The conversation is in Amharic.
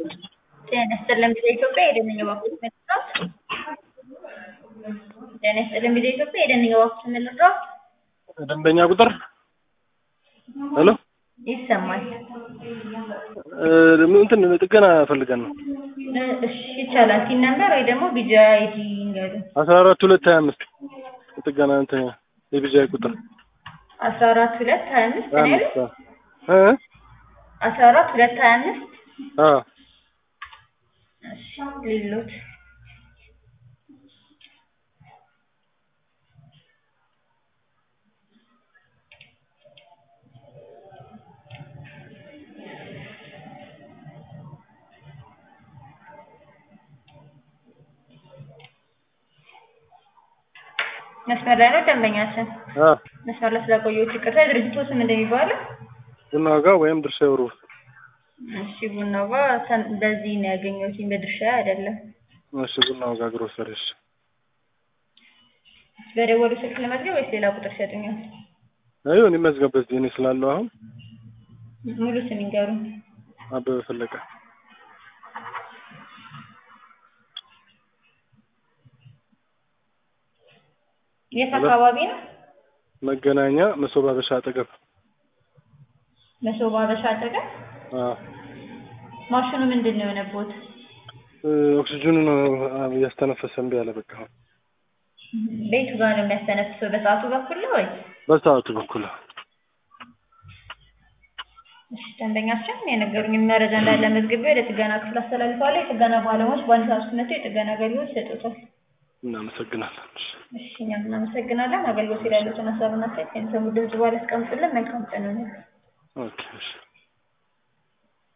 ጤና ይስጥልን ቪኦኤ ኢትዮጵያ የደንኛ ባንኮች ምልድረስ ጤና ይስጥልን ቪኦኤ ኢትዮጵያ የደንኛ ባንኮች ምልድረስ ደንበኛ ቁጥር ሄሎ ይሰማል። እንትን ጥገና ፈልገን ነው። እሺ ይቻላል። ቲን ነምበር ወይ ደግሞ ቢጃ አይዲ ይንገሩ። አስራ አራት ሁለት ሀያ አምስት ጥገና እንትን የቢጃይ ቁጥር አስራ አራት ሁለት ሀያ አምስት ሀያ ነው ያሉት? አምስት እ አስራ አራት ሁለት ሀያ አምስት አ እሺ ሌሎት መስመር ላይ ነው ደንበኛችን። አ መስመር ላይ ስለቆየሁት ይቅርታ። የድርጅቱ ስም እንደሚባለው ቡና ዋጋ ወይም ድርሻ ይወሩ እሺ ቡናዋ ሰን- በዚህ ነው ያገኘሁት በድርሻ አይደለም። እሺ ቡና ዋጋ ግሮሰሪ እሺ በደወሉ ስልክ ለመዝገብ ወይስ ሌላ ቁጥር ይሰጡኛል? አይሁን ይመዝገበት እኔ ስላለው አሁን ሙሉ ስም ይንገሩኝ። አበበ ፈለቀ የት አካባቢ ነው? መገናኛ መሶብ አበሻ አጠገብ መሶባ አበሻ አጠገብ። አ ማሽኑ ምንድን ነው የሆነቦት? እ ኦክሲጅኑን አ፣ እያስተነፈሰ እምቢ አለ በቃ ቤቱ ጋር ነው የሚያስተነፍሰው በሰዓቱ በኩል ነው ወይ? በሰዓቱ በኩል እሺ ደንበኛችን የነገሩኝ መረጃ እንዳለ መዝግቤ ወደ ጥገና ክፍል አስተላልፈዋለሁ። የጥገና ባለሙያዎች በአንድ ሰዓት ውስጥ መጥተው የጥገና አገልግሎት ይሰጡታል። እናመሰግናለን እሺ እሺ እኛም እናመሰግናለን። አገልግሎት ላይ ያሉትን ሀሳብና አስተያየት ከሚሰሙ ድምጽ በኋላ ያስቀምጡልን። መልካም ቀን ይሁንልን። ኦኬ እሺ